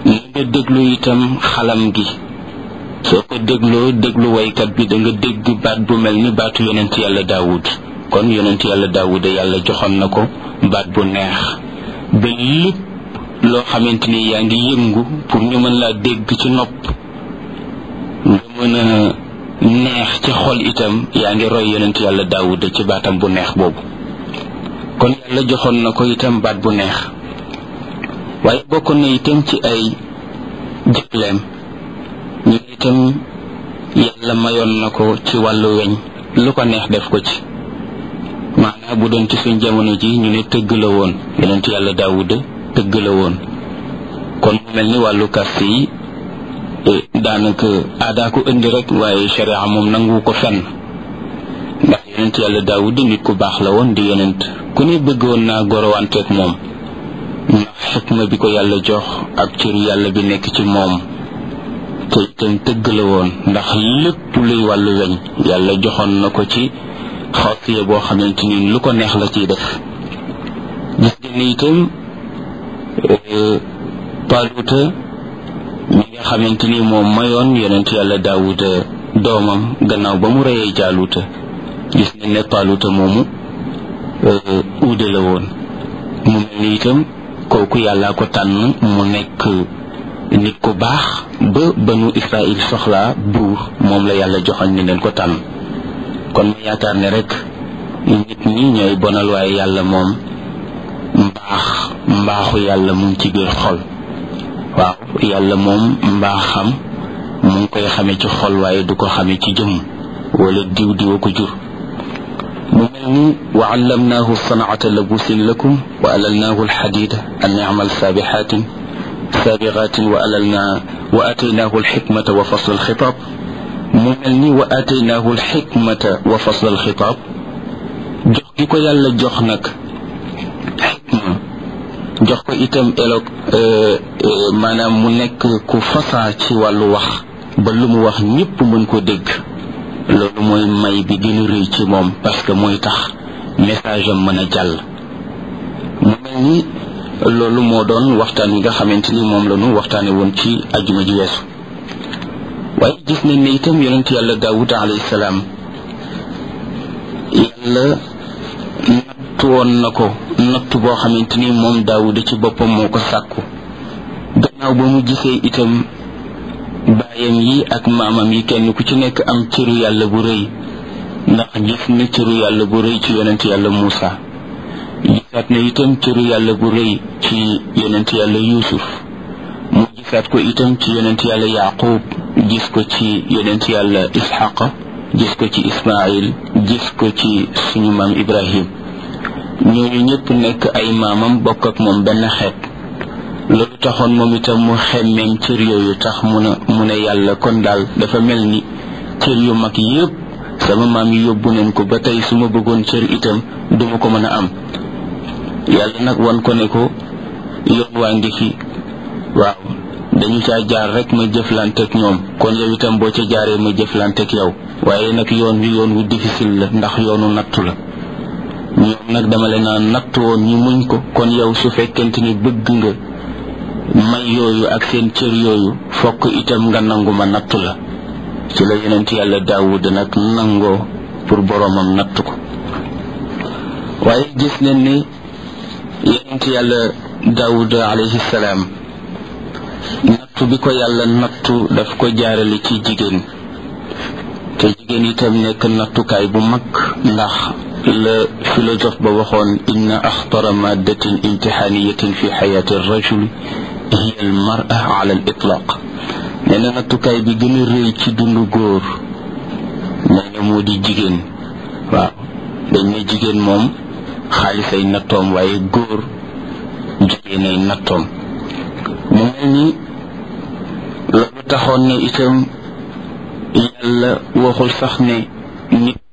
na nga déglu itam xalam gi soo ko dégloo déglu waykat bi da nga dégg baat bu mel ni baatu yonent yàlla daawud kon yonent yàlla daawuda yàlla joxoon na ko baat bu neex ba lépp loo xamante ni yaa ngi yëngu pour ñu mën laa dégg ci nopp nga mën a neex ci xol itam yaa ngi roy yonent yàlla daawuda ci baatam bu neex boobu kon yàlla joxoon na ko itam baat bu neex waaye bokkoon na itam ci ay jëkleem ñu itam yàlla mayoon na ko ci wàllu weñ lu ko neex def ko ci maanaam bu doon ci suñ jamono ji ñu ne tëgg la woon yonent yàlla daawuda tëgg la woon kon mu mel ni wàllu kast yi daanaka aadaa ko indi rek waaye sharia moom nangu ko fenn ndax yonent yàlla daawuda nit ku baax la woon di yonent ku ne bëggoon naa gorowanteeg moom ndax xikma bi ko yàlla jox ak cëru yàlla bi nekk ci moom te itam tëgg la woon ndax lépp luy wàllu weñ yàlla joxoon na ko ci xawsiya boo xamante ni lu ko neex la ciy def gis ngeen ni itam paluuta mi nga xamante ni moom mayoon yonent yàlla daawuda doomam gannaaw ba mu reyee jaaluuta gis ngeen ne paluuta moomu uude la woon mu mel ni itam kooku yàllaa ko tànn mu nekk nit ku baax ba banu israil soxlaa buur moom la yàlla joxoon ni leen ko tànn kon ma yaakaar ne rek nit ñi ñooy bonal waaye yàlla moom mbaax mbaaxu yàlla mu ngi ci biir xol waaw yàlla moom mbaaxam mu ngi koy xamee ci xol waaye du ko xamee ci jëmm wala diw diwa ko jur mu mel ni wa allamnaahu sanaata labusin lakum wa alalnaahu alxadida an yamal saabixaatin saabiqaatin wa alalna wa ataynaahu alxikmata wa fasl alxitaab mu mel ni wa ataynaahu alxikmata wa fasl alxitaab jox gi ko yàlla jox nag xikma jox ko itam elog maanaam mu nekk ku fasaa ci wàllu wax ba lu mu wax ñépp mën ko dégg loolu mooy may bi gën a rëy ci moom parce que mooy tax message am mën a jàll mu mel ni loolu moo doon waxtaan wi nga xamante ni moom la ñu waxtaane woon ci ajuma ji weesu waaye gis nañ ne itam yonent yàlla daawud alayhi salaam yàlla nattu woon na ko nattu boo xamante ni moom daawuda ci boppam moo ko sàkku gannaaw ba mu gisee itam baayam yi ak maamam yi kenn ku ci nekk am cëru yàlla bu rëy ndax gis na cëru yàlla bu rëy ci yonent yàlla Muusa gisaat na itam cëru yàlla bu rëy ci yonent yàlla Yuusuf mu gisaat ko itam ci yonent yàlla Yaaqub gis ko ci yonent yàlla Isxaqa gis ko ci Ismaayil gis ko ci suñu maam Ibrahim ñooñu ñëpp nekk ay maamam bokk ak moom benn xeet loolu taxoon moom itam mu xemmeem cër yooyu tax mu ne mu ne yàlla kon daal dafa mel ni cër yu mag yépp sama maam yi yóbbu nañ ko ba tey su ma bëggoon cër itam duma ko mën a am yàlla nag wan ko ne ko yoon waa ngi fi waaw dañu caa jaar rek ma jëflanteeg ñoom kon yow itam boo ca jaaree ma jëflanteeg yow waaye nag yoon wi yoon wu difficile la ndax yoonu nattu la ñoom nag dama leen naan nattu woon ñu muñ ko kon yow su fekkente ni bëgg nga may yooyu ak seen cër yooyu fokk itam nga nangu ma nattu la ci la yonent yàlla daawud nag nangoo pour boroomam nattu ko waaye gis nañ ni yonent yàlla daawud alayhi salaam nattu bi ko yàlla nattu daf ko jaarale ci jigéen te jigéen itam nekk nattukaay bu mag ndax la philosophe ba waxoon inna axtara maddatin imtixaaniyatin fi xayaati rajul hiya al mara ala al itlaq nee na nattukaay bi gën a rëy ci dundu góor nee na moo di jigéen waaw dañ ne jigéen moom xaalis ay nattoom waaye góor jigéen ay nattoom mu mel ni loolu taxoon ne itam yàlla waxul sax ne nit